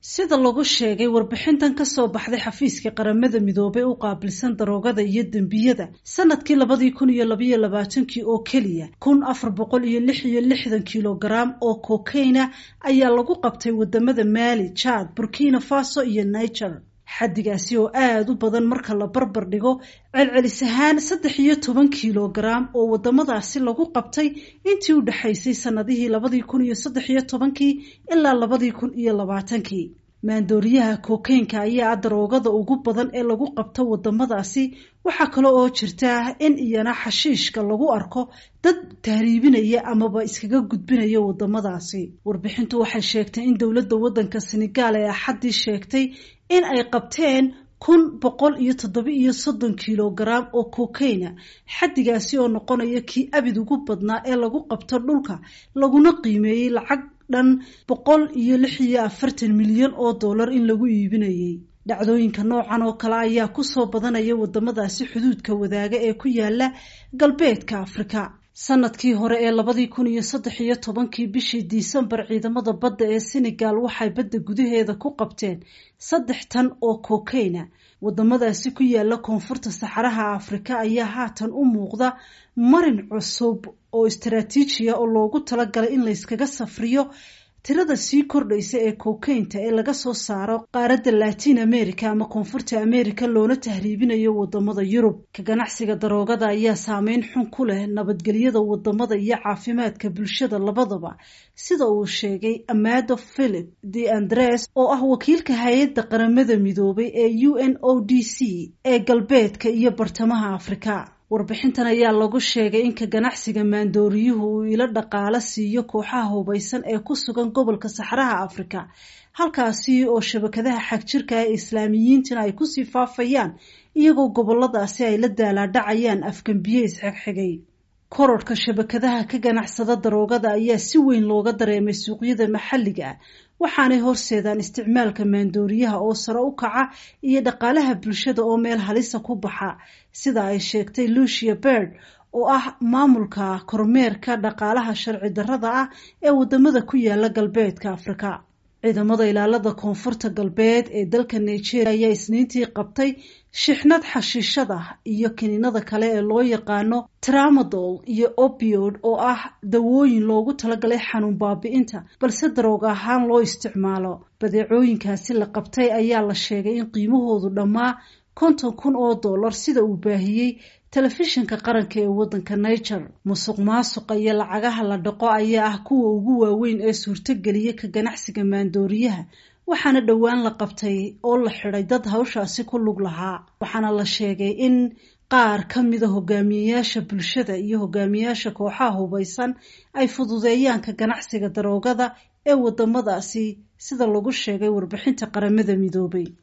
sida lagu sheegay warbixintan kasoo baxday xafiiska qaramada midoobay u qaabilsan daroogada iyo dembiyada sanadkii labadii kun iyo labaiyo labaatankii oo keliya kun afar boqol iyo lix iyo lixdan kilogaram oo kokeyna ayaa lagu qabtay wadamada maali jad burkina faso iyo niger xaddigaasi oo aada u badan marka la barbar dhigo celcelis ahaan saddex iyo toban kilogaram oo wadamadaasi lagu qabtay intii u dhexaysay sanadihii labadii kun iyo saddex iyo tobankii ilaa labadii kun iyo labaatankii maandooriyaha kokeynka ayaa daroogada ugu badan ee lagu qabto wadamadaasi waxaa kale oo jirta in iyana xashiishka lagu arko dad tahriibinaya amaba iskaga gudbinaya wadamadaasi warbixintu waxay sheegtay in dowladda wadanka senegaal ee axaddii sheegtay in ay qabteen kun boqol iyo toddoba iyo soddon kilogaram oo kokeyna xaddigaasi oo noqonaya kii abid ugu badnaa ee lagu qabto dhulka laguna qiimeeyey lacag dhan boqol iyo lix iyo afartan milyan oo dollar in lagu iibinayay dhacdooyinka noocan oo kale ayaa kusoo badanaya wadamadaasi xuduudka wadaaga ee ku yaala galbeedka afrika sanadkii hore ee labadii kun iyo saddex iyo tobankii bishii disembar ciidamada badda ee senegal waxay badda gudaheeda ku qabteen saddex tan oo kokeyna wadamadaasi ku yaala koonfurta saxaraha afrika ayaa haatan u muuqda marin cusub oo istaraatiijiya oo loogu talagalay in layskaga safriyo tirada sii kordhaysa ee kokeynta ee laga soo saaro qaaradda latin america ama koonfurta america loona tahriibinayo wadamada yurub ka ganacsiga daroogada ayaa saameyn xun ku leh nabadgelyada wadamada iyo caafimaadka bulshada labadaba sida uu sheegay amado philip de andres oo ah wakiilka hay-adda qaramada midoobay ee u n o d c ee galbeedka iyo bartamaha afrika warbixintan ayaa lagu sheegay in ka ganacsiga maandooriyuhu uu ilo dhaqaalo siiyo kooxaha hubaysan ee ku sugan gobolka saxaraha afrika halkaasi oo shabakadaha xagjirka ee islaamiyiintina ay kusii faafayaan iyagoo goboladaasi ay la daalaadhacayaan afgambiye isxigxigay kororhka shabakadaha ka ganacsada daroogada ayaa si weyn looga dareemay suuqyada maxalliga ah waxaanay horseedaan isticmaalka maandooriyaha oo sare u kaca iyo dhaqaalaha bulshada oo meel halisa ku baxa sida ay sheegtay lucia bird oo ah maamulka kormeerka dhaqaalaha sharci darrada ah ee wadamada ku yaala galbeedka afrika ciidamada ilaalada koonfurta galbeed ee dalka nigeria ayaa isniintii qabtay shixnad xashiishada iyo kiniinada kale ee loo yaqaano tramadol iyo opiod oo ah dawooyin loogu talagalay xanuun baabi'inta balse darooga ahaan loo isticmaalo badeecooyinkaasi la qabtay ayaa la sheegay in qiimahoodu dhammaa konton kun oo dollar sida uu baahiyey telefishinka qaranka ee waddanka niger musuq maasuqa iyo lacagaha la dhaqo ayaa ah kuwa ugu waaweyn ee suurtogeliya ka ganacsiga maandooriyaha waxaana dhowaan la qabtay oo la xidhay dad hawshaasi ku lug lahaa waxaana la sheegay in qaar ka mida hogaamiyeyaasha bulshada iyo hogaamiyeyaasha kooxaha hubaysan ay fududeeyaan ka ganacsiga daroogada ee wadamadaasi sida lagu sheegay warbixinta qaramada midoobay